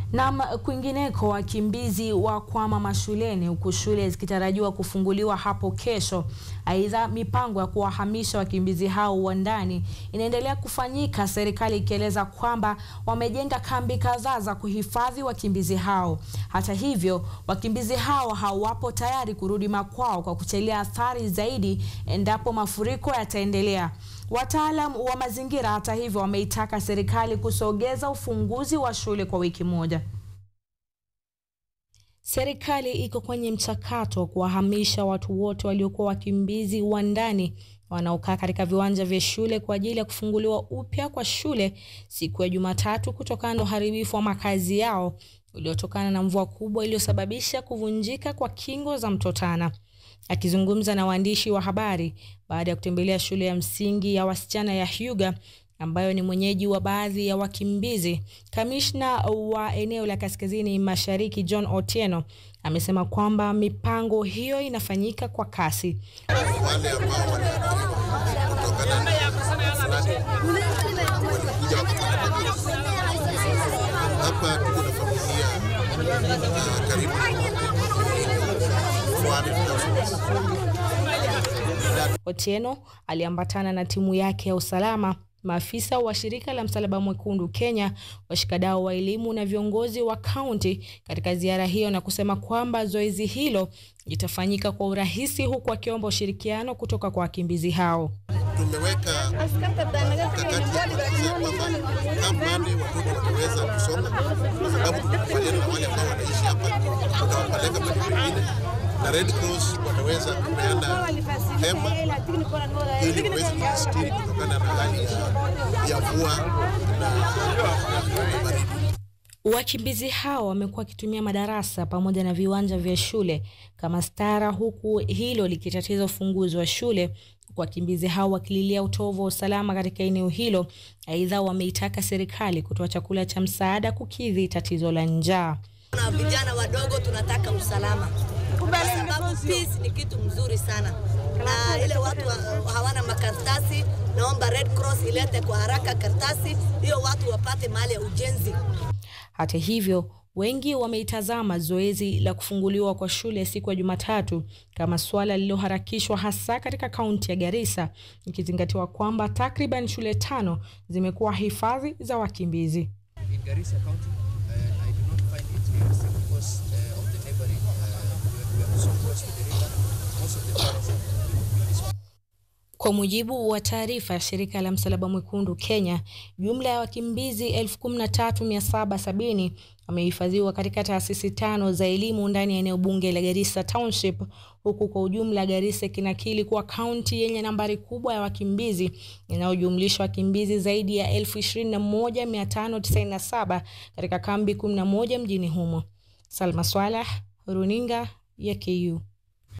Nam kwingineko, wakimbizi wakwama mashuleni huku shule zikitarajiwa kufunguliwa hapo kesho. Aidha, mipango ya kuwahamisha wakimbizi hao wa ndani inaendelea kufanyika, serikali ikieleza kwamba wamejenga kambi kadhaa za kuhifadhi wakimbizi hao. Hata hivyo, wakimbizi hao hawapo tayari kurudi makwao kwa kuchelea athari zaidi endapo mafuriko yataendelea. Wataalam wa mazingira hata hivyo wameitaka serikali kusogeza ufunguzi wa shule kwa wiki moja. Serikali iko kwenye mchakato wa kuwahamisha watu wote waliokuwa wakimbizi wa ndani wanaokaa katika viwanja vya shule kwa ajili ya kufunguliwa upya kwa shule siku ya Jumatatu kutokana na uharibifu wa makazi yao uliotokana na mvua kubwa iliyosababisha kuvunjika kwa kingo za mto Tana. Akizungumza na waandishi wa habari baada ya kutembelea shule ya msingi ya wasichana ya Hyuga ambayo ni mwenyeji wa baadhi ya wakimbizi, kamishna wa eneo la kaskazini mashariki John Otieno amesema kwamba mipango hiyo inafanyika kwa kasi. Wale ambao waliathiriwa kutokana na fulani walikuja wakapata hapa. Tuko na familia uh, karibu 400,000. Otieno aliambatana na timu yake ya usalama, maafisa wa shirika la Msalaba Mwekundu Kenya, washikadau wa elimu na viongozi wa kaunti katika ziara hiyo, na kusema kwamba zoezi hilo litafanyika kwa urahisi, huku akiomba ushirikiano kutoka kwa wakimbizi hao. Tumeweka mkakati ya kuhakikisha kwamba kamande watoto wataweza kusoma, kwa sababu tumekubaliana na wale ambao wanaishi hapa, tutawapeleka mahali pengine na Red Cross wataweza kupeana hema ili waweze kujistiri kutokana na hali ya mvua na baridi. Wakimbizi hao wamekuwa wakitumia madarasa pamoja na viwanja vya shule kama stara, huku hilo likitatiza ufunguzi wa shule, wakimbizi hao wakililia utovu wa usalama katika eneo hilo. Aidha, wameitaka serikali kutoa chakula cha msaada kukidhi tatizo la njaa. Na vijana wadogo tunataka usalama kwa sababu peace ni kitu mzuri sana, na ile watu wa, hawana makaratasi, naomba Red Cross ilete kwa haraka karatasi hiyo, watu wapate mahali ya ujenzi. Hata hivyo, wengi wameitazama zoezi la kufunguliwa kwa shule siku ya Jumatatu kama suala lililoharakishwa hasa katika kaunti ya Garissa, ikizingatiwa kwamba takriban shule tano zimekuwa hifadhi za wakimbizi. In Garissa County, uh, I do not find it realistic because uh, of the neighboring, uh, we are so close to the river. Most of the parents have been displaced. Kwa mujibu wa taarifa ya shirika la Msalaba Mwekundu Kenya, jumla ya wakimbizi 13770 wamehifadhiwa katika taasisi tano za elimu ndani ya eneo bunge la Garissa Township, huku kwa ujumla Garissa ikinakili kuwa kaunti yenye nambari kubwa ya wakimbizi inayojumlisha wakimbizi zaidi ya 21597 katika kambi 11 mjini humo. Salma Swaleh, Runinga ya KU.